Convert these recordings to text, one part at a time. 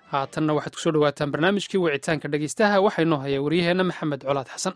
haatanna waxaad kusoo dhawaataan barnaamijkii wicitaanka dhegeystaha waxaa inoo haya waryaheenna maxamed colaad xasan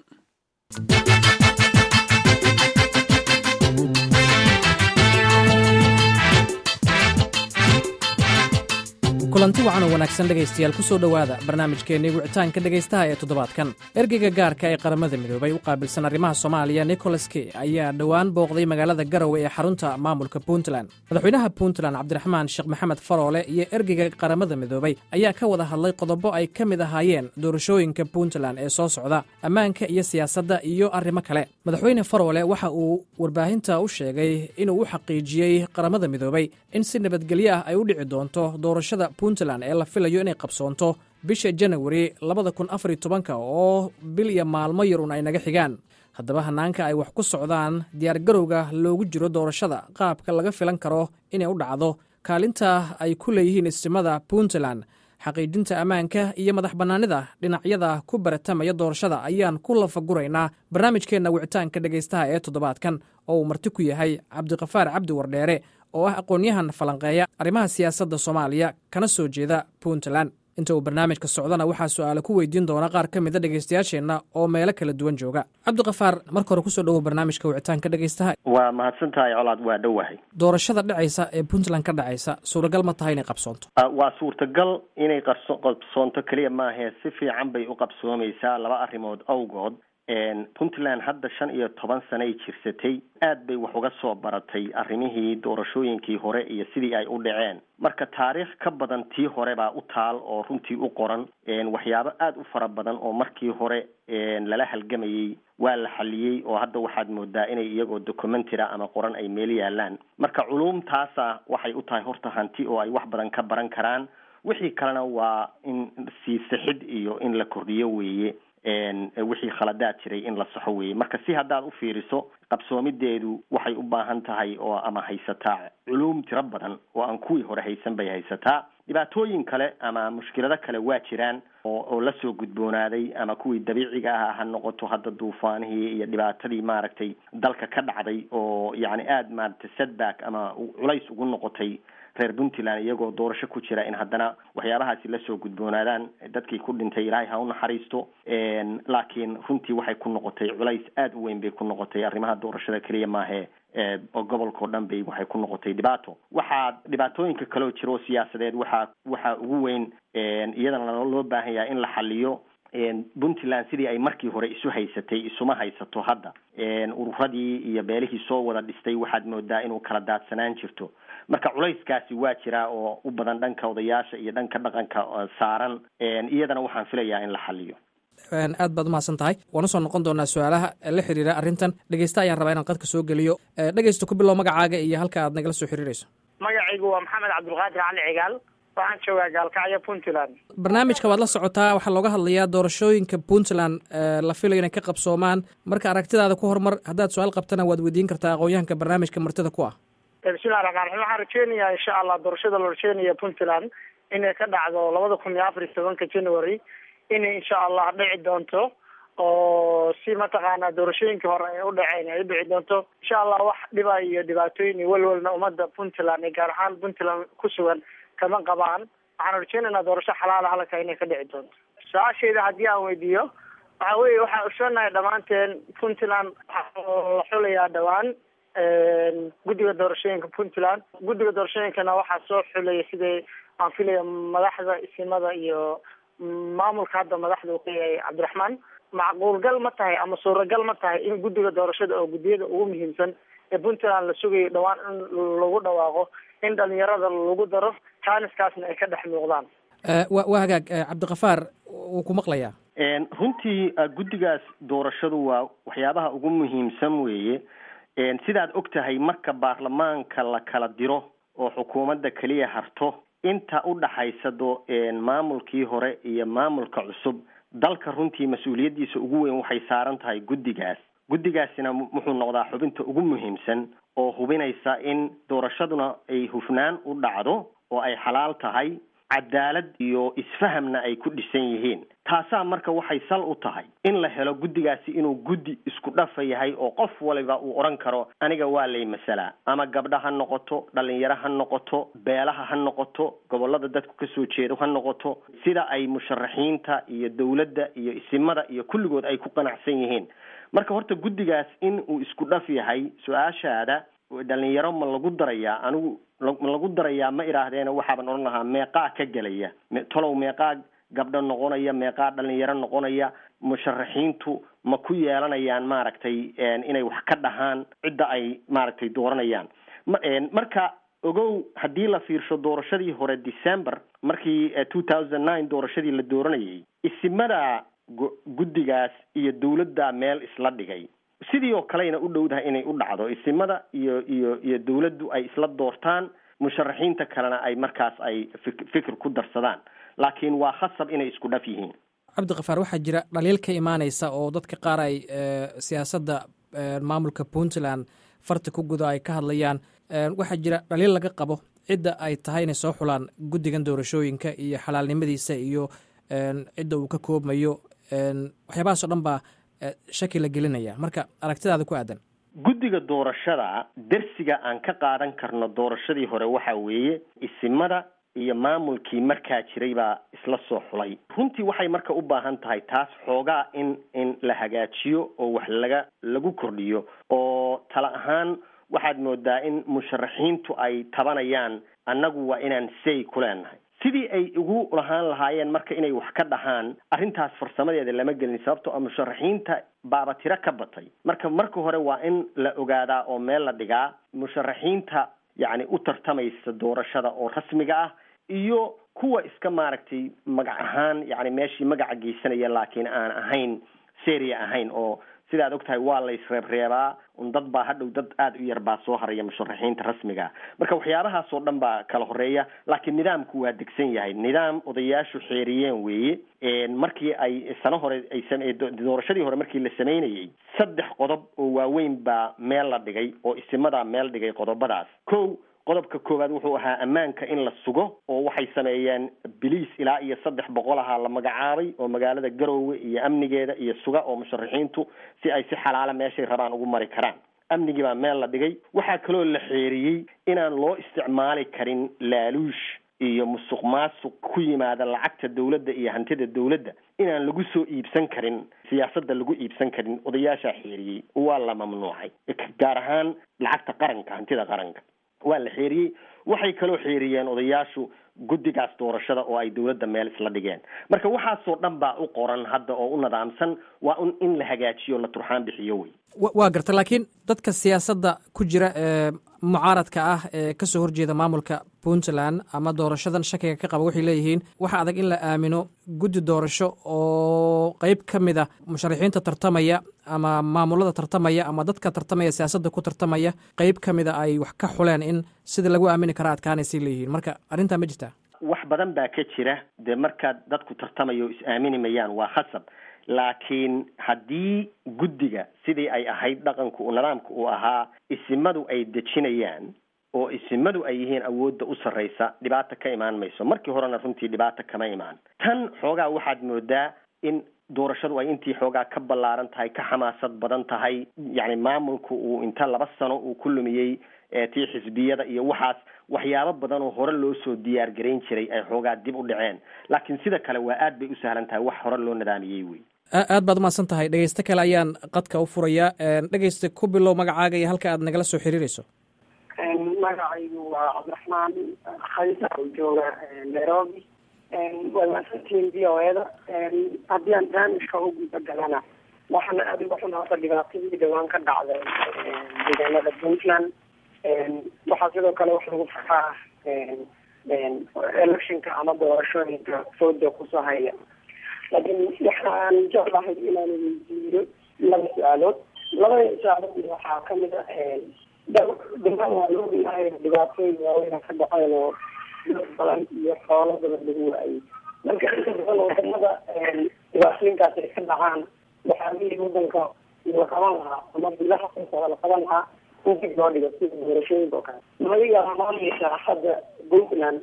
kulanti wacan oo wanaagsan dhegaystayaal ku soo dhowaada barnaamijkeennii wicitaanka dhegaystaha ee toddobaadkan ergeyga gaarka ee qaramada midoobay u qaabilsan arrimaha soomaaliya nicholas key ayaa dhowaan booqday magaalada garowe ee xarunta maamulka puntland madaxweynaha puntland cabdiraxmaan sheekh maxamed faroole iyo ergeyga qaramada midoobay ayaa ka wada hadlay qodobo ay ka mid ahaayeen doorashooyinka puntland ee soo socda ammaanka iyo siyaasadda iyo arrimo kale madaxweyne faroole waxa uu warbaahinta u sheegay inuu u xaqiijiyey qaramada midoobay in si nabadgelyo ah ay u dhici doonto doorashada puntland ee la filayo inay qabsoonto bisha janawari labada kun afariy tobanka oo bil iyo maalmo yar un ay naga xigaan haddaba hanaanka ay wax ku socdaan diyaargarowga loogu jiro doorashada qaabka laga filan karo inay u dhacdo kaalinta ay ku leeyihiin istimada puntland xaqiijinta ammaanka iyo madax bannaanida dhinacyada ku baratamaya doorashada ayaan ku lafaguraynaa barnaamijkeenna wicitaanka dhegaystaha ee toddobaadkan oo uu marti ku yahay cabdiqafaar cabdi wardheere oo ah aqoon-yahan falanqeeya arrimaha siyaasadda soomaaliya kana soo jeeda puntland inta uu barnaamijka socdana waxaa su-aale ku weydiin doona qaar ka mida dhegaystayaasheenna oo meelo kala duwan jooga cabdiqafaar marka hore kusoo dhowow barnaamijka wicitaanka dhegaystaha waa mahadsan tahay colaad waa dhowahay doorashada dhacaysa ee puntland ka dhacaysa suuragal ma tahay inay qabsoonto waa suurtagal inay qarso qabsoonto keliya maahee si fiican bay u qabsoomaysaa laba arrimood awgood puntland hadda shan iyo toban sanay jirsatay aad bay wax uga soo baratay arrimihii doorashooyinkii hore iyo sidii ay u dhaceen marka taariikh ka badan tii hore baa u taal oo runtii u qoran waxyaabo aada u fara badan oo markii hore lala halgamayey waa la xaliyey oo hadda waxaad moodaa inay iyagoo documentira ama qoran ay meel yaalaan marka culuumtaasa waxay u tahay horta hanti oo ay wax badan ka baran karaan wixii kalena waa in sii sixid iyo in la kordhiyo weeye wixii khaladaad jiray in la saxo weeye marka si haddaad u fiiriso qabsoomideedu waxay u baahan tahay oo ama haysataa culuum tiro badan oo aan kuwii hore haysan bay haysataa dhibaatooyin kale ama mushkilado kale waa jiraan oo oo lasoo gudboonaaday ama kuwii dabiiciga ah ha noqoto hadda duufaanihii iyo dhibaatadii maaragtay dalka ka dhacday oo yacni aada maaragtay setback ama culays ugu noqotay reer puntland iyagoo doorasho ku jira in haddana waxyaabahaasi lasoo gudboonaadaan dadkii ku dhintay ilaahay ha u naxariisto laakiin runtii waxay ku noqotay culays aada u weyn bay ku noqotay arrimaha doorashada keliya maahe oo gobolkao dhan bay waxay ku noqotay dhibaato waxaa dhibaatooyinka kaleo jira oo siyaasadeed waxaa waxaa ugu weyn iyadana loo baahan yahay in la xaliyo puntland sidii ay markii hore isu haysatay isuma haysato hadda ururadii iyo beelihii soo wada dhistay waxaad moodaa inuu kala daadsanaan jirto marka culayskaasi waa jiraa oo u badan dhanka odayaasha iyo dhanka dhaqanka saaran iyadana waxaan filayaa in la xaliyo aad baad umahadsan tahay waan usoo noqon doonaa su-aalaha la xiriira arrintan dhegeysta ayaan rabaa inaan qadka soo geliyo dhegeysta ku bilow magacaaga iyo halka aad nagala soo xiriirayso magacaygu waa maxamed cabdulqaadir cali cigaal waxaan joogaa gaalkacyo puntland barnaamijka waad la socotaa waxaa looga hadlayaa doorashooyinka puntland la filayo inay ka qabsoomaan marka aragtidaada ku horumar haddaad su-aal qabtana waad weydiin kartaa aqoon-yahanka barnaamijka martida ku ah bismillahi raxmaan raxiim waxaan rajeynayaa insha allah doorashada la rajeynaya puntland inay ka dhacdo labada kun iyo afar iyo tobanka january inay insha allah dhici doonto oo si mataqaanaa doorashooyinkii hore ay u dhaceen ay u dhici doonto insha allah wax dhiba iyo dhibaatooyin iyo welwelna ummadda puntland ee gaar ahaan puntland ku sugan kama qabaan waxaan rajeynaynaa doorasho xalaala halka inay ka dhici doonto su-aashayda haddii aan weydiiyo waxa weye waxaan usoonahay dhammaanteen puntland waxaa la xulayaa dhawaan guddiga doorashooyinka puntland guddiga doorashooyinkana waxaa soo xulaya siday aan filaya madaxda isimada iyo maamulka hadda madaxda uu ka yahay cabdiraxmaan macquulgal ma tahay ama suuragal ma tahay in guddiga doorashada oo guddiyada ugu muhiimsan ee puntland la sugayo dhawaan in lagu dhawaaqo in dhalinyarada lagu daro jaaniskaasna ay ka dhex muuqdaan waa hagaag cabdikafaar wuu ku maqlayaa runtii guddigaas doorashadu waa waxyaabaha ugu muhiimsan weeye sidaad og tahay marka baarlamaanka la kala diro oo xukuumadda keliya harto inta u dhaxaysa do maamulkii hore iyo maamulka cusub dalka runtii mas-uuliyaddiisa ugu weyn waxay saaran tahay guddigaas guddigaasina wuxuu noqdaa xubinta ugu muhiimsan oo hubinaysa in doorashaduna ay hufnaan u dhacdo oo ay xalaal tahay cadaalad iyo isfahamna ay ku dhisan yihiin taasaa marka waxay sal u tahay in la helo guddigaasi inuu guddi isku dhafa yahay oo qof waliba uu odhan karo aniga waa lay masalaa ama gabdha ha noqoto dhalinyaro ha noqoto beelaha ha noqoto gobolada dadku kasoo jeedo ha noqoto sida ay musharaxiinta iyo dowladda iyo isimada iyo kulligood ay ku qanacsan yihiin marka horta guddigaas in uu isku dhaf yahay su-aashaada dhalinyaro ma lagu darayaa anigu ma lagu darayaa ma idhaahdeena waxaaban odhan lahaa meeqaa ka gelaya tolow meeqaa gabdho noqonaya meeqaa dhalinyaro noqonaya musharaxiintu ma ku yeelanayaan maaragtay inay wax ka dhahaan cidda ay maaragtay dooranayaan marka ogow haddii la fiirsho doorashadii hore december markii two thousand nine doorashadii la dooranayay isimada guddigaas iyo dowladda meel isla dhigay sidii oo kalena u dhowdahay inay u dhacdo isimada iyo iyo iyo dowladdu ay isla doortaan musharaxiinta kalena ay markaas ay fikir ku darsadaan laakiin waa khasab inay isku dhaf yihiin cabdikafaar waxaa jira dhaliil ka imaaneysa oo dadka qaar ay siyaasadda maamulka puntland farta ku guda ay ka hadlayaan waxaa jira dhaliil laga qabo cidda ay tahay inay soo xulaan guddigan doorashooyinka iyo xalaalnimadiisa iyo cidda uu ka koobmayo waxyaabahaas o dhan baa shaki la gelinaya marka aragtidaada ku aadan guddiga doorashada dersiga aan ka qaadan karno doorashadii hore waxa weeye isimada iyo maamulkii markaa jiray baa isla soo xulay runtii waxay marka u baahan tahay taas xoogaa in in la hagaajiyo oo wax laga lagu kordhiyo oo tala ahaan waxaad moodaa in musharaxiintu ay tabanayaan annagu waa inaan say ku leenahay sidii ay ugu lahaan lahaayeen marka inay wax ka dhahaan arrintaas farsamadeeda lama gelin sababtoo a musharaxiinta baaba tiro ka batay marka marka hore waa in la ogaadaa oo meel la dhigaa musharaxiinta yacni u tartamaysa doorashada oo rasmiga ah iyo kuwa iska maaragtay magac ahaan yacni meeshii magaca geysanaya laakiin aan ahayn seria ahayn oo sida ad og tahay waa laysreebreebaa un dad baa hadhow dad aada u yar baa soo haraya musharaxiinta rasmiga marka waxyaabahaas oo dhan baa kala horeeya laakiin nidaamku waa degsan yahay nidaam odayaashu xeeriyeen weeye markii ay sano hore ay doorashadii hore markii la sameynayay saddex qodob oo waaweyn baa meel la dhigay oo isimadaa meel dhigay qodobadaas ko qodobka koowaad wuxuu ahaa ammaanka in la sugo oo waxay sameeyeen biliis ilaa iyo saddex boqol ahaa la magacaabay oo magaalada garoowe iyo amnigeeda iyo suga oo musharaxiintu si ay si xalaala meeshay rabaan ugu mari karaan amnigii baa meel la dhigay waxaa kaloo la xeeriyey inaan loo isticmaali karin laaluush iyo musuq maasuq ku yimaada lacagta dowladda iyo hantida dowladda inaan lagu soo iibsan karin siyaasadda lagu iibsan karin odayaashaa xeeriyey waa la mamnuucay gaar ahaan lacagta qaranka hantida qaranka waa la xeeriyey waxay kaloo xeeriyeen odayaashu guddigaas doorashada oo ay dowladda meel isla dhigeen marka waxaasoo dhan baa u qoran hadda oo u nidaamsan waa un in la hagaajiyo la turxaan bixiyo wey waa garta laakiin dadka siyaasadda ku jira ee mucaaradka ah ee kasoo horjeeda maamulka puntland ama doorashadan shakiga ka qaba waxay leeyihiin waxa adag in la aamino guddi doorasho oo qeyb ka mid a musharaxiinta tartamaya ama maamulada tartamaya ama dadka tartamaya siyaasadda ku tartamaya qeyb ka mida ay wax ka xuleen in sida lagu aamini kara adkaanaysay leeyihiin marka arrintaa ma jirtaa wax badan baa ka jira dee markaad dadku tartamayo is aamini mayaan waa khasab laakiin haddii guddiga sidii ay ahayd dhaqanku nidaamka uu ahaa isimadu ay dejinayaan oo isimadu ay yihiin awoodda u sarraysa dhibaata ka imaan mayso markii horena runtii dhibaata kama imaan tan xoogaa waxaad moodaa in doorashadu ay intii xoogaa ka ballaaran tahay ka xamaasad badan tahay yacni maamulku uu inta laba sano uu ku lumiyey tii xisbiyada iyo waxaas waxyaabo badan oo hore loo soo diyaar garayn jiray ay xoogaa dib u dhaceen laakiin sida kale waa aad bay u sahlan tahay wax hore loo nidaamiyey wey aad baad umahadsan tahay dhegeysto kale ayaan qadka u furayaa dhegeysta ku bilow magacaaga iyo halka aad nagala soo xiriireyso magacaygu waa cabdiraxmaan khaysa oo jooga nairobi waa mahadsantihiin v o eda haddii aan barnaamijka u guda galana waxaana aada uga xun horta dhibaatadii dhawaan ka dhacday deegaanada puntland waxaa sidoo kale wax lagu faraa electionka ama doorashooyinka fooda kusoo haya laakiin waxaan jeclahay inaan weydiiyo laba su-aalood labada su-aalood waxaa kamid a dhamaan waa loo yahay dhibaatooyin waaweyn ka dhaceen oo dad badan iyo xoolo badan lagu waayay marka inta badan wadamada dhibaatooyinkaas ay ka dhacaan waxaa wii wadanka la qaban lahaa ama bilaha kusoo la qaban lahaa in dib loo dhigo sida doorashooyinka oo kale madiga maamulka hadda puntland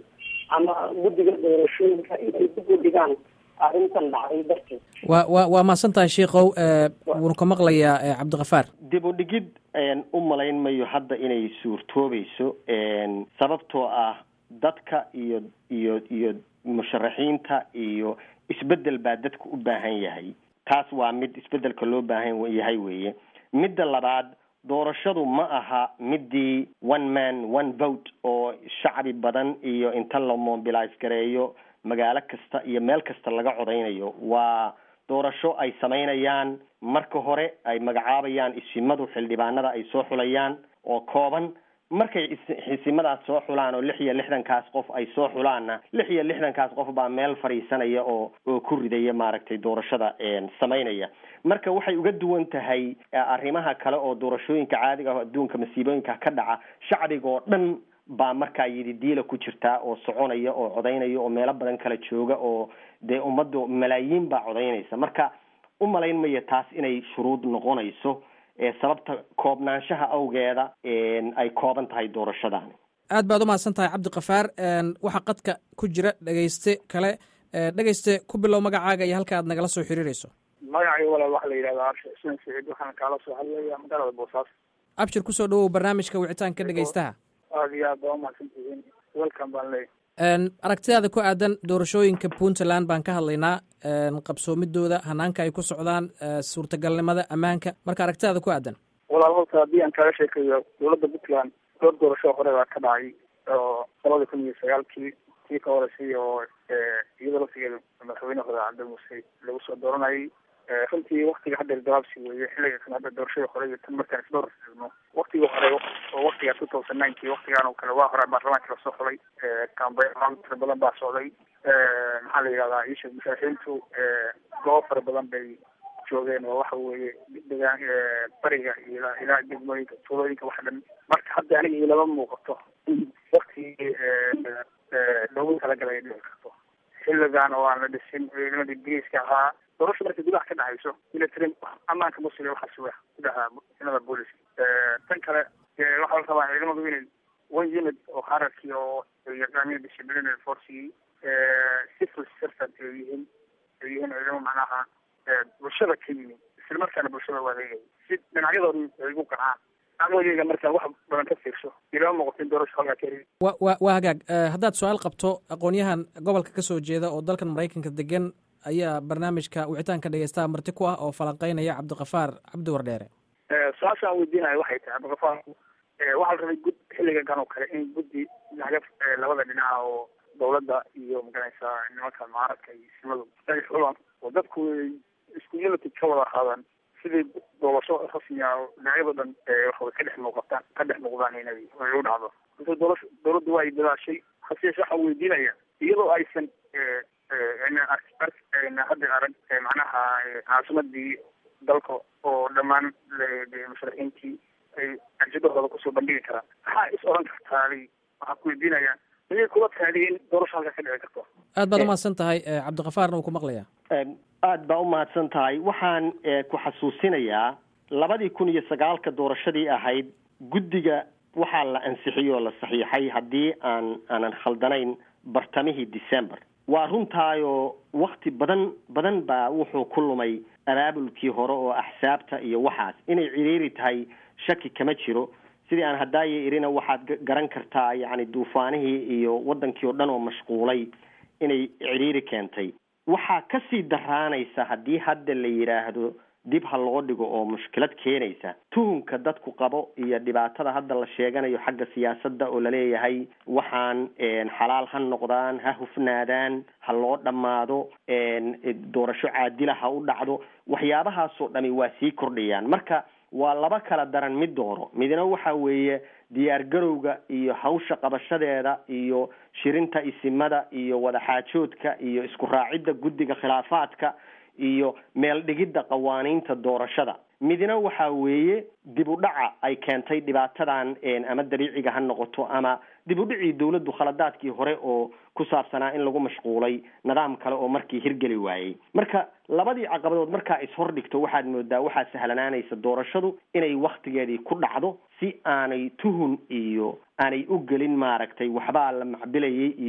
ama guddiga doorashooyinka inay dib u dhigaan arrintan dhacday darteed wa wa waa mahadsan tahay sheikow wuuna ka maqlayaa cabdikafaar dib u dhigid u malayn mayo hadda inay suurtoobayso sababtoo ah dadka iyo iyo iyo musharaxiinta iyo isbedel baa dadka u baahan yahay taas waa mid isbedelka loo baahan yahay weeye midda labaad doorashadu ma aha midii one man one vote oo shacbi badan iyo inta la mobilize gareeyo magaalo kasta iyo meel kasta laga codaynayo waa doorasho ay samaynayaan marka hore ay magacaabayaan isimadu xildhibaanada ay soo xulayaan oo kooban markay isimadaas soo xulaan oo lix iyo lixdankaas qof ay soo xulaanna lix iyo lixdankaas qof baa meel fadhiisanaya oo oo ku ridaya maaragtay doorashada samaynaya marka waxay uga duwan tahay arrimaha kale oo doorashooyinka caadiga ah adduunka masiibooyinka ka dhaca shacbiga oo dhan baa markaa yidi diila ku jirtaa oo soconaya oo codaynaya oo meelo badan kala jooga oo dee ummaddu malaayiin baa codaynaysa marka u malayn maya taas inay shuruud noqonayso sababta koobnaanshaha awgeeda ay kooban tahay doorashadaani aad baad umahadsan tahay cabdikafaar waxaa qadka ku jira dhegeyste kale dhegeyste ku bilow magacaaga iyo halka aad nagala soo xiriireyso magacay walaal waxaa la yidhahdaa abshir xuseen saciid waxaan kaala soo hadlaya magaalada boosaaso abshir kusoo dhawow barnaamijka wicitaanka dhegeystaha aada iyo aad baa umahadsantihiin welcome baan leeyahy aragtidaada ku aadan doorashooyinka puntland baan ka hadlaynaa qabsoomidooda hanaanka ay ku socdaan suurtagalnimada ammaanka marka aragtidaada ku aadan walaal horta haddii aan kaga sheekayo dowladda puntland dhowr doorasho hore baa ka dhacay oo labada kun iyo sagaalkii tii ka horeysay oo iyadoo laftigeeda madaxweyne hore cabdi muuse lagu soo dooranayay runtii waktiga hadda gabaabsi weeye xilliga kan hadda doorashada hore iyo tan markaan isdhowr eegno waktiga hore oo waktiga two thousand nineki waktigaan oo kale waa hore baarlamaanka lasoo xulay kambeyn tira badan baa socday maxaa la yidhahdaa isha musharaxiintu goobo fara badan bay joogeen oo waxa weeye degaan bariga iyo ilaa degmooyinka tuulooyinka wax dhan marka hadda aniga ilama muuqato in waktigii loogu talagalay ay dhici karto xilligan oo aan la dhisin ciidamadii ingiriiska ahaa doorasha markay gudaha ka dhacayso military ammaanka musliga waxaa suga gudaha ciidamada booliska tan kale waxaa la rabaa ciidamadu inay one unit oo hararkii oo yaqaaniin disciplinary forcigii civil servant ay yihiin ay yihiin ciidamo macnaha bulshada ka yimi isla markaana bulshada u adeegaya si dhinacyadooda ay ugu qancaan amooyeyga markaa wax badan ka fiirso ilama muuqato in doorasho halkaa ka heli wa wa waa hagaag haddaad su-aal qabto aqoon-yahan gobolka ka soo jeeda oo dalkan maraykanka degan ayaa barnaamijka wicitaanka dhegeystaha marti ku ah oo falanqeynaya cabdikafaar cabdi wardheere su-aashaan weydiinayo waxay tahay cabdikafaar waxaa la rabay gud xilliga gan oo kale in guddi laga labada dhinaca oo dawladda iyo maganaysaa nimanka mucaaradka iyo simadu ay xulaan oo dadku isku unity ka wada qaadaan sidii doorasho rasmi ah dhinacyado dhan waxaway ka dhex muuqataan ka dhex muuqdaan inay ay u dhacdo runtii doorasho dawladdu waa ay dadaashay hase yeeshe waxaan weydiinaya iyadoo aysan hadda arag macnaha caasimadii dalka oo dhammaan musharaxiintii ay arjadahooda kusoo bandhigi karaan maxaa is oran kartaadi waxaan ku weydiinaya miyay kula taadi in doorasho halkaa ka dhici karto aad baad umahadsan tahay cabdikafaarna uu ku maqlayaa aada baa umahadsan tahay waxaan ku xasuusinayaa labadii kun iyo sagaalka doorashadii ahayd guddiga waxaa la ansixiyey oo la saxiixay haddii aan aanan khaldanayn bartamihii december waa runtaayoo wakti badan badan baa wuxuu ku lumay abaabulkii hore oo axsaabta iyo waxaas inay ciriiri tahay shaki kama jiro sidii aan haddaaya irina waxaad garan kartaa yacni duufaanihii iyo waddankii oo dhan oo mashquulay inay ciriiri keentay waxaa kasii daraanaysa haddii hadda la yidhaahdo dib ha loo dhigo oo mushkilad keenaysa tuhunka dadku qabo iyo dhibaatada hadda la sheeganayo xagga siyaasadda oo laleeyahay waxaan xalaal ha noqdaan ha hufnaadaan ha loo dhammaado doorasho caadila ha u dhacdo waxyaabahaasoo dhami waa sii kordhayaan marka waa laba kala daran mid dooro midna waxa weeye diyaar garowga iyo hawsha qabashadeeda iyo shirinta isimada iyo wadaxaajoodka iyo isku raacidda guddiga khilaafaadka iyo meel dhigidda qawaaniinta doorashada midna waxa weeye dib u dhaca ay keentay dhibaatadan ama dabiiciga ha noqoto ama dib u dhicii dawladdu khaladaadkii hore oo ku saabsanaa in lagu mashquulay nidaam kale oo markii hirgeli waayey marka labadii caqabadood markaa ishordhigto waxaad moodaa waxaa sahlanaanaysa doorashadu inay waktigeedii ku dhacdo si aanay tuhun iyo aanay u gelin maaragtay waxbaa la macbilayay iyo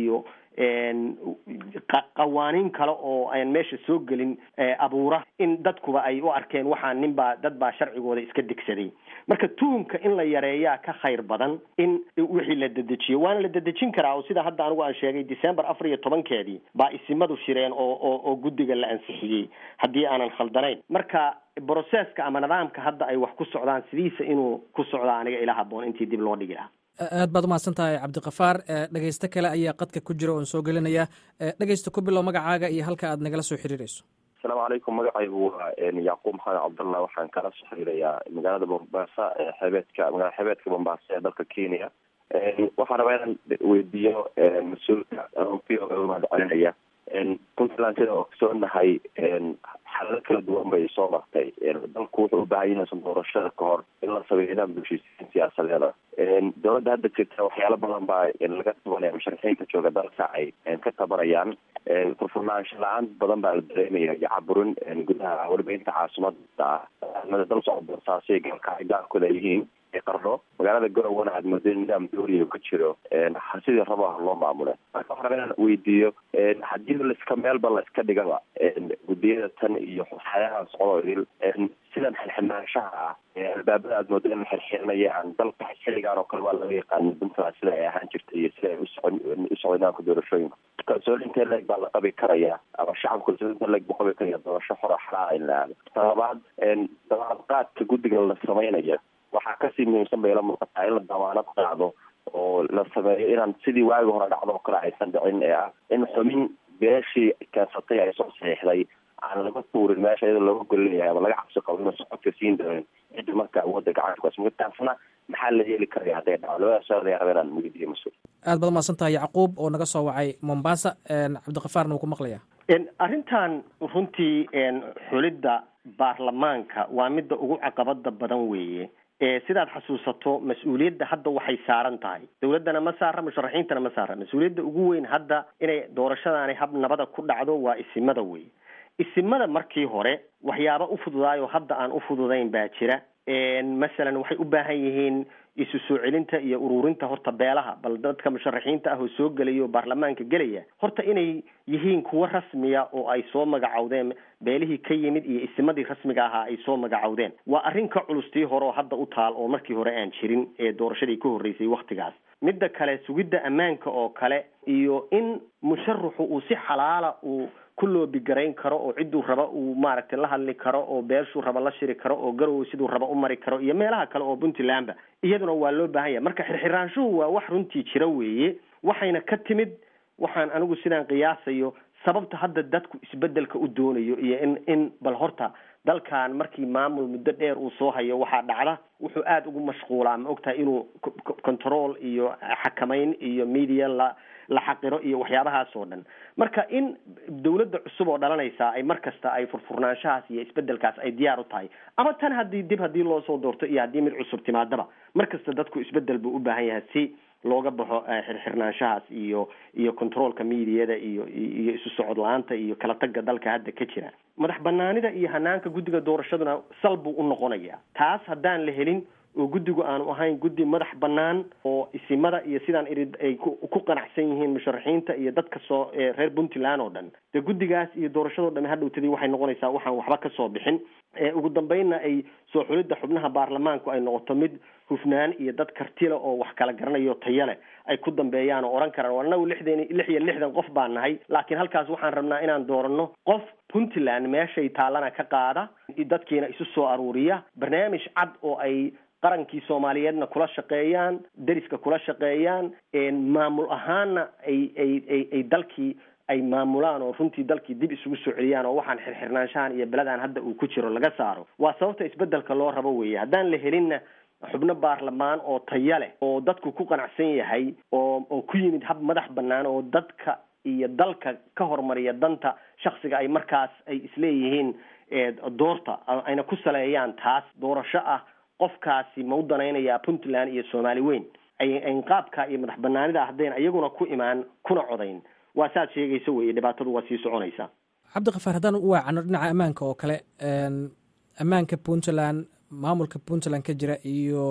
qawaaniin kale oo aan meesha soo gelin abuura in dadkuba ay u arkeen waxaa nin baa dad baa sharcigooda iska degsaday marka tuhumka in la yareeyaa ka khayr badan in wixii la dedejiyo waana la dedejin karaa oo sida hadda anigu aan sheegay december afar iyo tobankeedii baa isimadu shireen oo oo oo guddiga la ansixiyey haddii aanan khaldanayn marka broseska ama nidaamka hadda ay wax ku socdaan sidiisa inuu ku socdaa aniga ila haboon intii dib loo dhigi lahaa aad baad umahadsan tahay cabdikafaar dhegeysto kale ayaa qadka ku jira oon soo gelinaya dhegeysta ku bilow magacaaga iyo halka aad nagala soo xiriireyso asalaamu calaykum magacaygu waa yacquub maxamed cabdallah waxaan kala soo xiriirayaa magaalada mombasa xeebeedka magaalada xeebeedka mombasa ee dalka kenya waxaan rabaa inaan weydiiyo mas-uulka p o a mahad celinaya puntland sida ogsoonahay xalalo kala duwan bay soo martay dalku wuxuu u baahanya inaysan doorashada ka hor in la sameeyo nidaam bulshisiin siyaasadeeda dowladda hadda jirta waxyaalo badan baa laga tabanaya musharaxiinta jooga dalka ay ka tabanayaan furfurnaansho la-aan badan baa la dareemaya iyo caburin gudaha weliba inta caasimada ah dal socda saasay galkacay gaarkooda ay yihiin qarno magaalada garowana aad mooday nidaam dooriya ka jiro sidii raba loo maamule marka waxaa raba inaan weydiiyo haddii laiska meelba la iska dhigaba guddiyada tan iyo waxyaalaha socdo idil sidan xirxirnaanshaha ah albaabada aad mooda in la xirxirinaya aan dalka xiligaan oo kale waa laga yaqaana puntland sida ay ahaan jirtay iyo sida ay usocon usocday nidaamka doorashooyinka kalsooni intee leeg baa la qabi karaya ama shacabka kalsooni intee leeg buu qabi karaya doorasho xora xalaala in la aado talabaad dabaadqaadka guddiga la sameynaya waxaa kasii muhiimsan bay la muuqataa in la damaanad qaado oo la sameeyo inaan sidii waagi hore dhacdo oo kale aysan dhicin ee ah in xumin beeshii keensatay ay soo saxiixday aan laga tuurin meesha iyadoo looga golinayahay ama laga cabsi qabo inuusan codka siin doonin cidda marka awoodda gacanta kuas martaasna maxaa la yeeli karaya hadday dhaco labada su-aal ayaa raba inaan weydiiyo mas-uul aad baad umahadsan tahay yacquub oo naga soo wacay mombasa cabdikafaarna wuu ku maqlaya arrintan runtii xulidda baarlamaanka waa midda ugu caqabada badan weeye sidaad xasuusato mas-uuliyadda hadda waxay saaran tahay dowladdana ma saara musharaxiintana ma saara mas-uuliyadda ugu weyn hadda inay doorashadaani hab nabada ku dhacdo waa isimada wey isimada markii hore waxyaaba u fududaayo hadda aan u fududayn baa jira masalan waxay u baahan yihiin isu soo celinta iyo ururinta horta beelaha bal dadka musharaxiinta ah oo soo gelaya oo baarlamaanka gelaya horta inay yihiin kuwo rasmiya oo ay soo magacowdeen beelihii ka yimid iyo isimadii rasmiga ahaa ay soo magacowdeen waa arrin ka culustii hore oo hadda u taal oo markii hore aan jirin ee doorashadii ka horreysay waktigaas midda kale sugidda ammaanka oo kale iyo in musharaxu uu si xalaala uu ku loobigarayn karo oo cidduu raba uu maaragtay la hadli karo oo beeshuu raba la shiri karo oo garow siduu raba u mari karo iyo meelaha kale oo puntlandba iyaduna waa loo baahan yahay marka xirxiraanshuhu waa wax runtii jira weeye waxayna ka timid waxaan anigu sidaan qiyaasayo sababta hadda dadku isbedelka u doonayo iyo in in bal horta dalkan markii maamul muddo dheer uu soo hayo waxaa dhacda wuxuu aada ugu mashquulaa ma ogtahay inuu control iyo xakamayn iyo media la la xaqiro iyo waxyaabahaas oo dhan marka in dawladda cusub oo dhalanaysa ay mar kasta ay furfurnaanshahaas iyo isbedelkaas ay diyaar u tahay ama tan haddii dib haddii loo soo doorto iyo haddii mid cusub timaadaba mar kasta dadku isbedel buu u baahan yahay si looga baxo xirxirnaanshahaas iyo iyo controolka mediada iyo iyo isu socod la-aanta iyo kala tagga dalka hadda ka jira madax banaanida iyo hanaanka guddiga doorashaduna sal buu u noqonaya taas haddaan la helin oo guddigu aanu ahayn guddi madax bannaan oo isimada iyo sidaan iri ay ku qanacsan yihiin musharaxiinta iyo dadka soo reer puntland oo dhan dee guddigaas iyo doorashadoo dhami hadhowtadii waxay noqonaysaa waxaan waxba ka soo bixin ugu dambeynna ay soo xulidda xubnaha baarlamaanku ay noqoto mid hufnaan iyo dad kartile oo wax kala garanayo tayo leh ay ku dambeeyaan oo odhan karaan anagu lixdan lix iyo lixdan qof baan nahay laakiin halkaas waxaan rabnaa inaan dooranno qof puntland meeshay taallana ka qaada dadkiina isu soo aruuriya barnaamij cad oo ay qarankii soomaaliyeedna kula shaqeeyaan deriska kula shaqeeyaan maamul ahaanna ay ay ay ay dalkii ay maamulaan oo runtii dalkii dib isugu soo celiyaan oo waxaan xirxirnaanshahan iyo beledaan hadda uu ku jiro laga saaro waa sababta isbedelka loo rabo weeye haddaan la helinna xubno baarlamaan oo taya leh oo dadku ku qanacsan yahay oo oo ku yimid hab madax bannaan oo dadka iyo dalka ka hormariya danta shaksiga ay markaas ay isleeyihiin doorta ayna ku saleeyaan taas doorasho ah qofkaasi ma u danaynayaa puntland iyo soomaali weyn ay qaabka iyo madax banaanida haddayna iyaguna ku imaan kuna codayn waa saad sheegaysa weeye dhibaatadu waa sii soconaysaa cabdikafaar haddaan u waacano dhinaca ammaanka oo kale ammaanka puntland maamulka puntland ka jira iyo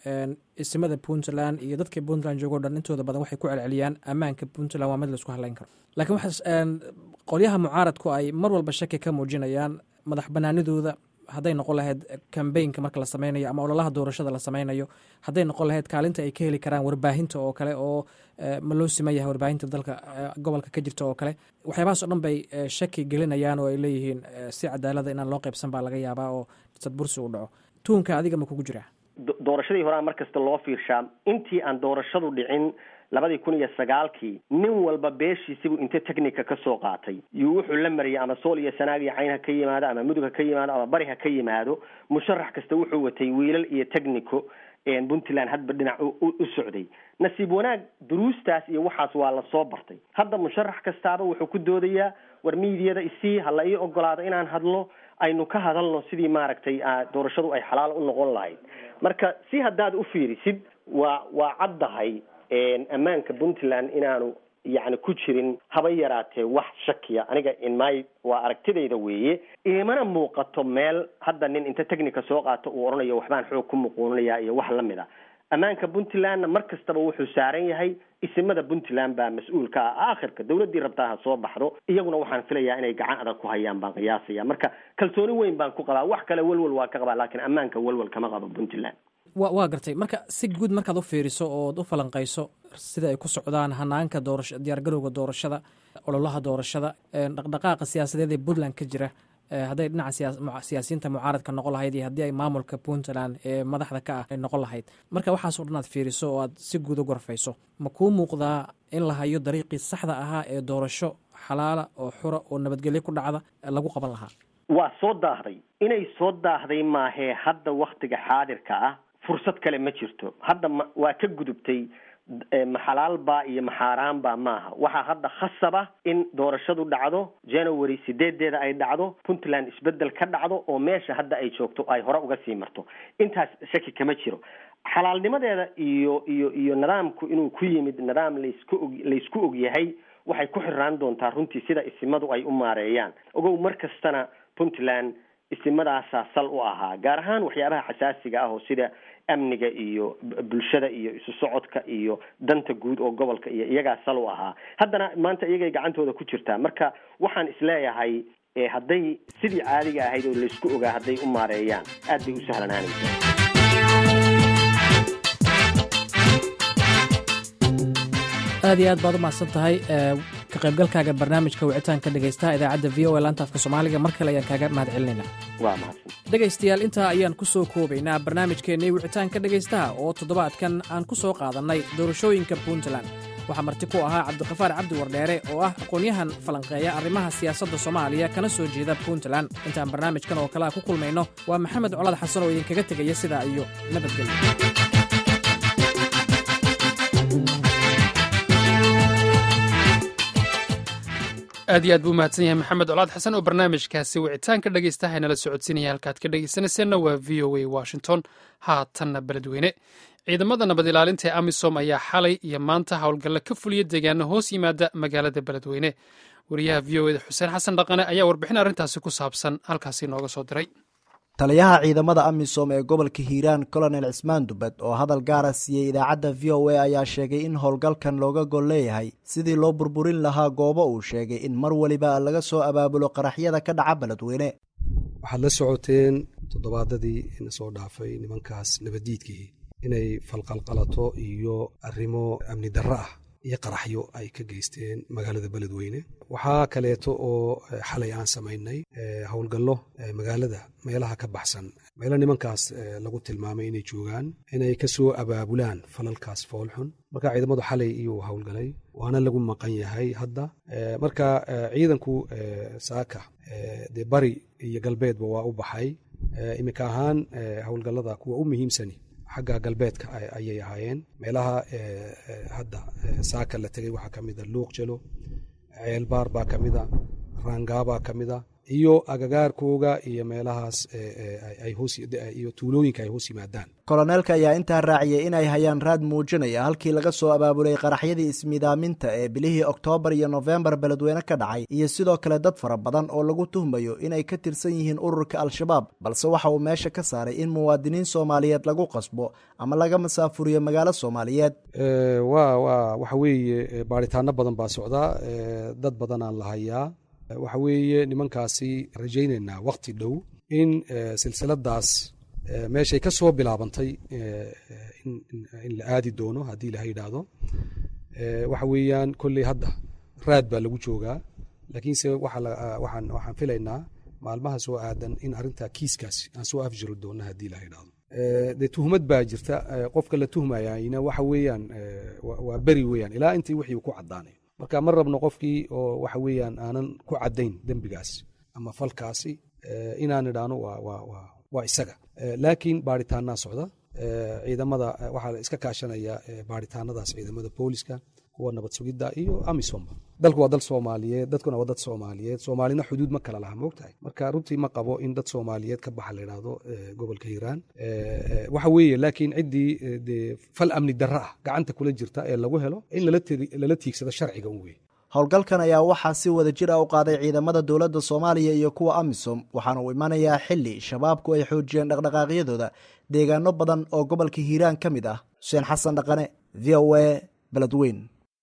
isimada puntland iyo dadka puntland joogo dhan intooda badan waxay ku celceliyaan ammaanka puntland waa mid laisku hadlayn karo lakiin waxaa qolyaha mucaaradku ay mar walba shaki ka muujinayaan madax banaanidooda hadday noqon lahayd kambeynka marka la sameynayo ama ololaha doorashada la sameynayo hadday noqon lahayd kaalinta ay ka heli karaan warbaahinta oo kale oo ma loo siman yahay warbaahinta dalka gobolka ka jirta oo kale waxyaabahaas o dhan bay shaki gelinayaan oo ay leeyihiin si cadaalada inaan loo qaybsan baa laga yaabaa oo sadbursi u dhaco tuunka adiga ma kugu jiraa doorashadii horaa mar kasta loo fiirshaa intii aan doorashadu dhicin labadii kun iyo sagaalkii nin walba beeshiisibuu inta technica ka soo qaatay yuu wuxuu la mariyay ama sool iyo sanaag iyo cayn ha ka yimaado ama mudug ha ka yimaado ama bari ha ka yimaado musharax kasta wuxuu watay wiilal iyo technico puntland hadba dhinac u socday nasiib wanaag duruustaas iyo waxaas waa lasoo bartay hadda musharax kastaaba wuxuu ku doodayaa war miidiyada isii ha la ii ogolaado inaan hadlo aynu ka hadalno sidii maaragtay doorashadu ay xalaal u noqon lahayd marka si haddaad u fiirisid waa waa caddahay ammaanka puntland inaanu yacni ku jirin haba yaraatee wax shakiya aniga inmy waa aragtidayda weeye imana muuqato meel hadda nin inta technica soo qaato uu odhanayo waxbaan xoog ku muquuninaya iyo wax lamid a ammaanka puntlandna mar kastaba wuxuu saaran yahay isimada puntland baa mas-uulka ah aakhirka dawladdii rabtaa ha soo baxdo iyaguna waxaan filayaa inay gacan adag ku hayaan baan qiyaasaya marka kalsooni weyn baan ku qabaa wax kale welwel waa ka qabaa laakiin ammaanka welwel kama qabo puntland wa waa gartay marka si guud markaad u fiiriso ood u falanqayso sida ay ku socdaan hanaanka doorasha diyaargarowga doorashada ololaha doorashada dhaqdhaqaaqa siyaasadeed ee puntland ka jira hadday dhinaca siyaasiyiinta mucaaradka noqon lahayd iyo haddii ay maamulka puntland ee madaxda ka ah ay noqon lahayd marka waxaasoo dhan aad fiiriso oo aad si guud u gorfayso ma kuu muuqdaa in la hayo dariiqii saxda ahaa ee doorasho xalaala oo xura oo nabadgelyo ku dhacda lagu qaban lahaa waa soo daahday inay soo daahday maahee hadda waktiga xaadirka ah fursad kale ma jirto hadda ma waa ka gudubtay maxalaalbaa iyo maxaaraanbaa maaha waxaa hadda khasaba in doorashadu dhacdo january sideedeeda ay dhacdo puntland isbedel ka dhacdo oo meesha hadda ay joogto ay hore uga sii marto intaas shaki kama jiro xalaalnimadeeda iyo iyo iyo nidaamku inuu ku yimid nidaam laysku og laysku og yahay waxay ku xiraan doontaa runtii sida isimadu ay u maareeyaan ogow mar kastana puntland isimadaasaa sal u ahaa gaar ahaan waxyaabaha xasaasiga ah oo sida amniga iyo bulshada iyo isu socodka iyo danta guud oo gobolka iyo iyagaa sal u ahaa haddana maanta iyagay gacantooda ku jirtaa marka waxaan isleeyahay hadday sidii caadiga ahayd oo laysku ogaa hadday u maareeyaan aad bay u sahlanaanaysaa aad iyo aad baad u mahadsan tahay ka qaybgalkaaga barnaamijka wicitaanka dhegaystaha idaacadda v o a laanta afka soomaaliga mar kale ayaan kaaga mahad celinaynaa waa mahadsan dhegaystayaal intaa ayaan ku soo koobaynaa barnaamijkeennii wicitaanka dhegaystaha oo toddobaadkan aan ku soo qaadannay doorashooyinka puntland waxaa marti ku ahaa cabdikafaar cabdi wardheere oo ah aqoon-yahan falanqeeya arrimaha siyaasadda soomaaliya kana soo jeeda puntland intaan barnaamijkan oo kale a ku kulmayno waa maxamed colad xasan oo idinkaga tegaya sidaa iyo nabadgelyo aad iyo aad buu mahadsan yahay maxamed colaad xasan oo barnaamijkaasi wicitaanka dhegaystaha nala socodsiinaya halkaad ka dhegaysanayseena waa v o a washington haatanna beledweyne ciidamada nabad ilaalinta ee amisom ayaa xalay iyo maanta howlgalla ka fuliya deegaano hoos yimaada magaalada beledweyne wariyaha v o eda xuseen xasan dhaqane ayaa warbixin arrintaasi ku saabsan halkaasi nooga soo diray taliyaha ciidamada amisom ee gobolka hiiraan colonel cismaan dubad oo hadal gaara siiyey idaacadda v o a ayaa sheegay in howlgalkan looga gol leeyahay sidii loo burburin lahaa goobo uu sheegay in mar weliba laga soo abaabulo qaraxyada ka dhaca beledweyne waxaad la socoteen toddobaadadii ina soo dhaafay nimankaas nabaddiidkii inay falqalqalato iyo arrimo amni darro ah iyo qaraxyo ay ka geysteen magaalada beledweyne waxaa kaleeto oo xalay aan samaynay howlgallo magaalada meelaha ka baxsan meelo nimankaas lagu tilmaamay inay joogaan inay ka soo abaabulaan falalkaas foolxun marka ciidamadu xalay iyuu howlgalay waana lagu maqan yahay hadda marka ciidanku saaka dee bari iyo galbeedba waa u baxay iminka ahaan howlgallada kuwa u muhiimsani xagga galbeedka ayay ahaayeen meelaha hadda saaka la tegay waxaa ka mida luuq jelo ceelbaar baa ka mida raangaabaa ka mida iyo agagaarkooga iyo meelahaas iyo tuulooyinka ay hoos yimaadaan koloneelka ayaa intaa raaciyay inay hayaan raad muujinaya halkii laga soo abaabulay qaraxyadii ismidaaminta ee bilihii oktoobar iyo nofembar beledweyne ka dhacay iyo sidoo kale dad fara badan oo lagu tuhmayo inay ka tirsan yihiin ururka al-shabaab balse waxa uu meesha ka saaray in muwaadiniin soomaaliyeed lagu qasbo ama laga masaafuriyo magaalo soomaaliyeed wa wa waxa weeye baaritaano badan baa socdaa dad badanaan la hayaa waxa weeye nimankaasi rajaynaynaa wakti dhow in silsiladaas meeshay ka soo bilaabantay in la aadi doono haddii ilaha yidhaahdo waxa weeyaan kolley hadda raad baa lagu joogaa laakiinse waxaan filaynaa maalmaha soo aadan in arrinta kiiskaas aan soo afjiri doono haddii ilaha yidhahdo dee tuhmad baa jirta qofka la tuhmayayna waxa weeyaan waa beri weeyaan ilaa intii wixii ku caddaanayo marka ma rabno qofkii oo waxa weeyaan aanan ku caddayn dembigaas ama falkaasi inaan idhaano waa isaga laakiin baaritaanaa socda ciidamada waxaa la iska kaashanaya baaritaanadaas ciidamada booliska kuwa nabad sugidda iyo amisomba dalku waa dal soomaaliyeed dadkuna waa dad soomaaliyeed soomaalina xuduud ma kala laha moogtahay marka runtii ma qabo in dad soomaaliyeed ka baxa la idhaahdo gobolka hiiraan waxa weeye laakiin ciddii dee fal amni darra ah gacanta kula jirta ee lagu helo in lala tiigsado sharciga un weye howlgalkan ayaa waxaa si wada jir ah u qaaday ciidamada dowladda soomaaliya iyo kuwa amisom waxaana uu imanayaa xili shabaabku ay xoojiyeen dhaqdhaqaaqyadooda deegaano badan oo gobolka hiiraan ka mid ah xuseen xasan dhaqane v o a beledweyn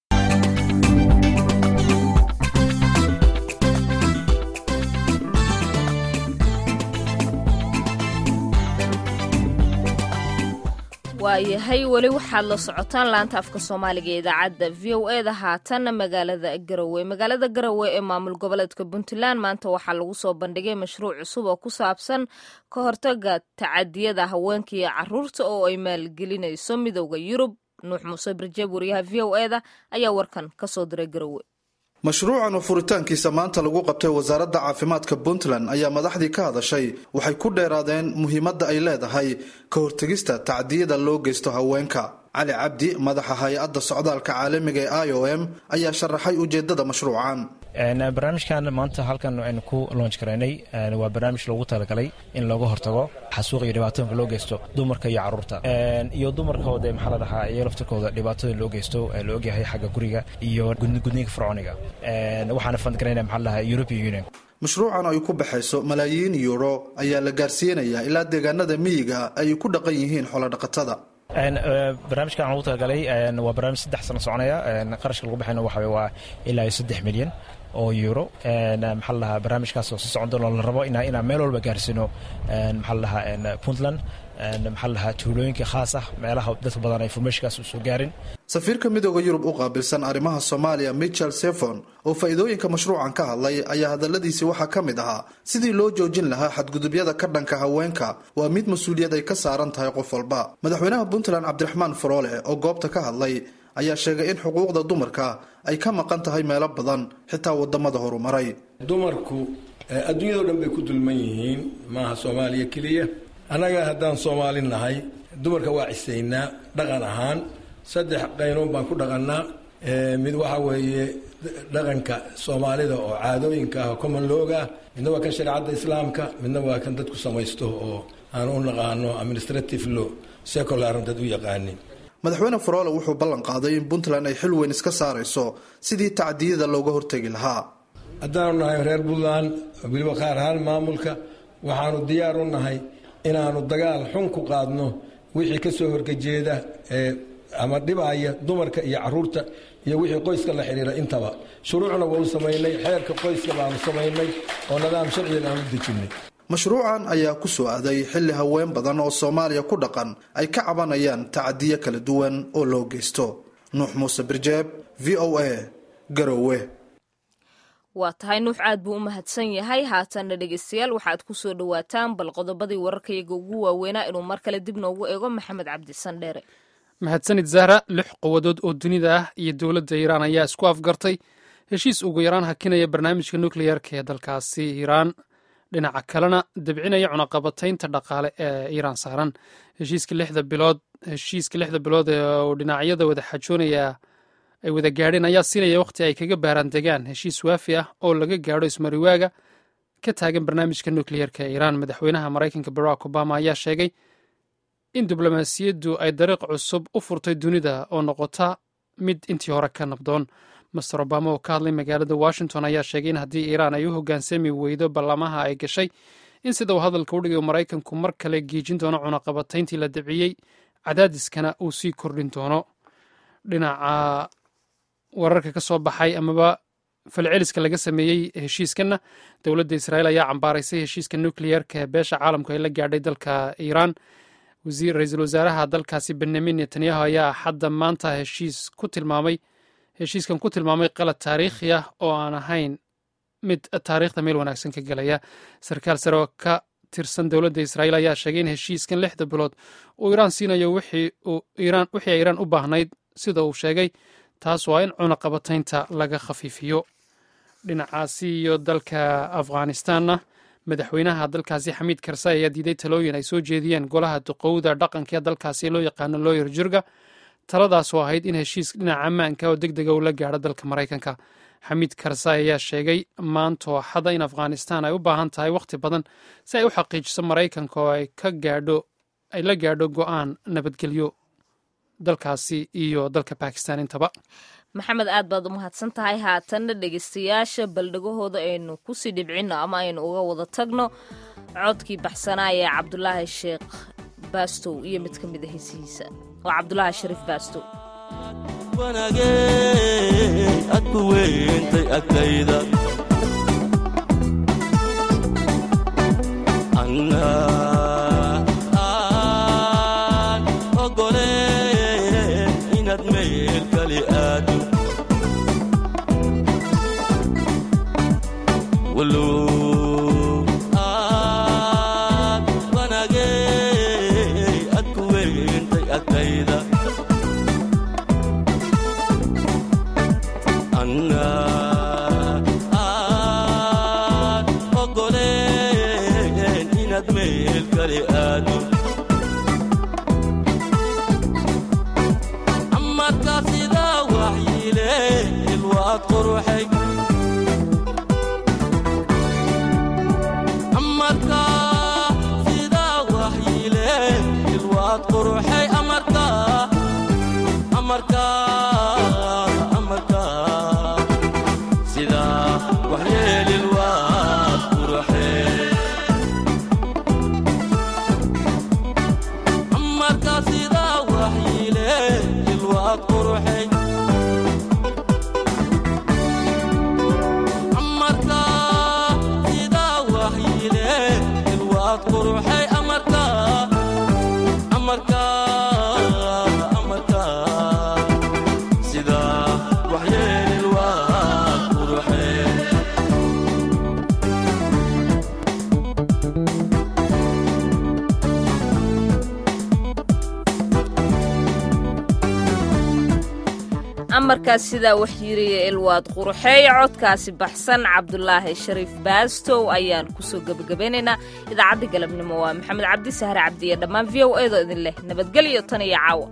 waayahay weli waxaad la socotaan laanta afka soomaaliga ee idaacadda v o e da haatanna magaalada garowe magaalada garowe ee maamul goboleedka puntland maanta waxaa lagu soo bandhigay mashruuc cusub oo ku saabsan ka hortaga tacadiyada haweenka iyo caruurta oo ay maalgelinayso midowda yurub nuux muuse barjeeb wariyaha v o e da ayaa warkan ka soo diray garowe mashruucan oo furitaankiisa maanta lagu qabtay wasaaradda caafimaadka puntland ayaa madaxdii ka hadashay waxay ku dheeraadeen muhiimadda ay leedahay ka hortegista tacdiyada loo geysto haweenka cali cabdi madaxa hay-adda socdaalka caalamiga ee i o m ayaa sharaxay ujeedada mashruucan barnaamijkan maanta halkan aynu ku loonj karaynay waa barnaamij loogu talagalay in looga hortago xasuuq iyo dhibaatooyinka loo geysto dumarka iyo caruurta iyo dumarkooda maxaa la dhahaa iyo laftirkooda dhibaatooyin loo geysto la ogyahay xagga guriga iyo gudniinka fircooniga waxaana fandgarayna maxaa la dhahaa european union mashruucan ay ku baxayso malaayiin yuuro ayaa la gaarsiinayaa ilaa deegaanada miyiga ay ku dhaqan yihiin xoolodhaqatada barnaamijkan aan ugu talagalay waa barnaamij saddex sano soconaya qarashka lagu baxayna waxa waa ilaa iyo saddex milyan oo euro maxaa la dhahaa barnaamijkaas oo si socon doon la rabo inaa inaan meel walba gaarsiino maxaa la dhahaa puntland maxaa la dhahaa tuulooyinka khaas ah meelaha dadka badan ay informationkaas usoo gaarin safiirka midooda yurub u qaabilsan arrimaha soomaaliya michel sefon oo faa'iidooyinka mashruucan ka hadlay ayaa hadalladiisii waxaa ka mid ahaa sidii loo joojin lahaa xadgudubyada ka dhanka haweenka waa mid mas-uuliyad ay ka saaran tahay qof walba madaxweynaha puntland cabdiraxmaan faroole oo goobta ka hadlay ayaa sheegay in xuquuqda dumarka ay ka maqan tahay meelo badan xitaa wadamada horumaray dumarku adduunyadao dhan bay ku dulman yihiin maaha soomaaliya keliya annaga haddaan soomaali nahay dumarka waa cisaynaa dhaqan ahaan saddex qaynoon baan ku dhaqannaa mid waxa weeye dhaqanka soomaalida oo caadooyinka ah oo common looga midna waa kan shareecadda islaamka midna waa kan dadku samaysto oo aan u naqaano administrative law secular dad u yaqaanin madaxweyne faroole wuxuu ballan qaaday in puntland ay xil weyn iska saarayso sidii tacdiyada looga hortegi lahaa haddaanu nahay reer puntland weliba qaar ahaan maamulka waxaanu diyaar u nahay inaanu dagaal xun ku qaadno wixii ka soo horgejeeda ee ama dhibaya dumarka iyo caruurta iyo wixii qoyska la xidhiira intaba shuruucna waanu samaynay xeerka qoyska baanu samaynay oo nidaam sharcigan aan u dejinnay mashruucan ayaa ku soo aaday xilli haween badan oo soomaaliya ku dhaqan ay ka cabanayaan tacadiyo kala duwan oo loo geysto nuux muuse birjeeb v o a garowe waa tahay nuux aad buu u mahadsan yahay haatanna dhegeystayaal waxaad ku soo dhowaataan bal qodobadii wararkayaga ugu waaweynaa inuu mar kale dib noogu eego maxamed cabdisan dheere mahadsanid zahra lix quwadood oo dunida ah iyo dowladda iiraan ayaa isku afgartay heshiis ugu yaraan hakinaya barnaamijka nukliyeerka ee dalkaasi iiraan dhinaca kalena debcinaya cunaqabataynta dhaqaale ee iiraan saaran heshiiska lixda bilood heshiiska lixda bilood ee uu dhinacyada wada xajoonaya ay wada gaadheen ayaa siinaya wakhti ay kaga baaraan degaan heshiis waafi ah oo laga gaadho ismariwaaga ka taagan barnaamijka nukliyeerka ee iiraan madaxweynaha maraykanka barack obama ayaa sheegay in diblomaasiyaddu ay dariiq cusub u furtay dunida oo noqota mid intii hore ka nabdoon master obama oo ka hadlay magaalada washington ayaa sheegay in haddii iiraan ay u hoggaansami weydo ballamaha ay gashay in sida uu hadalka u dhigay maraykanku mar kale geejin doono cunaqabatayntii la dabciyey cadaadiskana uu sii kordhin doono dhinaca wararka ka soo baxay amaba falceliska laga sameeyey heshiiskanna dowladda israa'iil ayaa cambaaraysay heshiiska nukliyeerka ee beesha caalamku ay la gaadhay dalka iiraan ra-iisul wasaaraha dalkaasi benyamin netanyahu ayaa xadda maanta heshiis ku tilmaamay heshiiskan ku tilmaamay qalad taariikhi ah oo aan ahayn mid taariikhda meel wanaagsan ka gelaya sarkaal sare oo ka tirsan dowladda israa'iil ayaa sheegay in heshiiskan lixda bilood uu iiraan siinayo wixii ay iiraan u baahnayd sida uu sheegay taas waa in cunaqabataynta laga khafiifiyo dhinacaasi iyo dalka afghanistanna madaxweynaha dalkaasi xamiid karsay ayaa diiday talooyin ay soo jeediyeen golaha duqowda dhaqanka ee dalkaasi loo yaqaano looyer jirga taladaas oo ahayd in heshiis dhinaca ammaanka oo deg dega uu la gaadho dalka maraykanka xamiid karsay ayaa sheegay maantoo xada in afghanistan ay u baahan tahay wakhti badan si ay u xaqiijiso maraykanka oo ay ka gaadho ay la gaadho go'aan nabadgelyo dalkaasi iyo dalka bakistan intaba maxamed aad baad u mahadsan tahay haatanna dhegeystayaasha baldhegahooda aynu kusii dhibcinno ama aynu uga wada tagno codkii baxsanaa ee cabdulaahi sheekh baastow iyo mid ka mid a hesihiisa waa cabdulaahi shariif baastow adku weyntay agtayda amarkaas sidaa wax yiriya ilwaad quruxeeye codkaasi baxsan cabdulaahi shariif baastow ayaan kusoo gebagabeynaynaa idaacadda galabnimo waa maxamed cabdi sahre cabdi iyo dhammaan v o eedoo idin leh nabadgelyo tan iyo caawa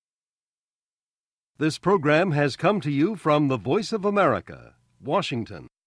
This program has come to you from the Voice of America, Washington.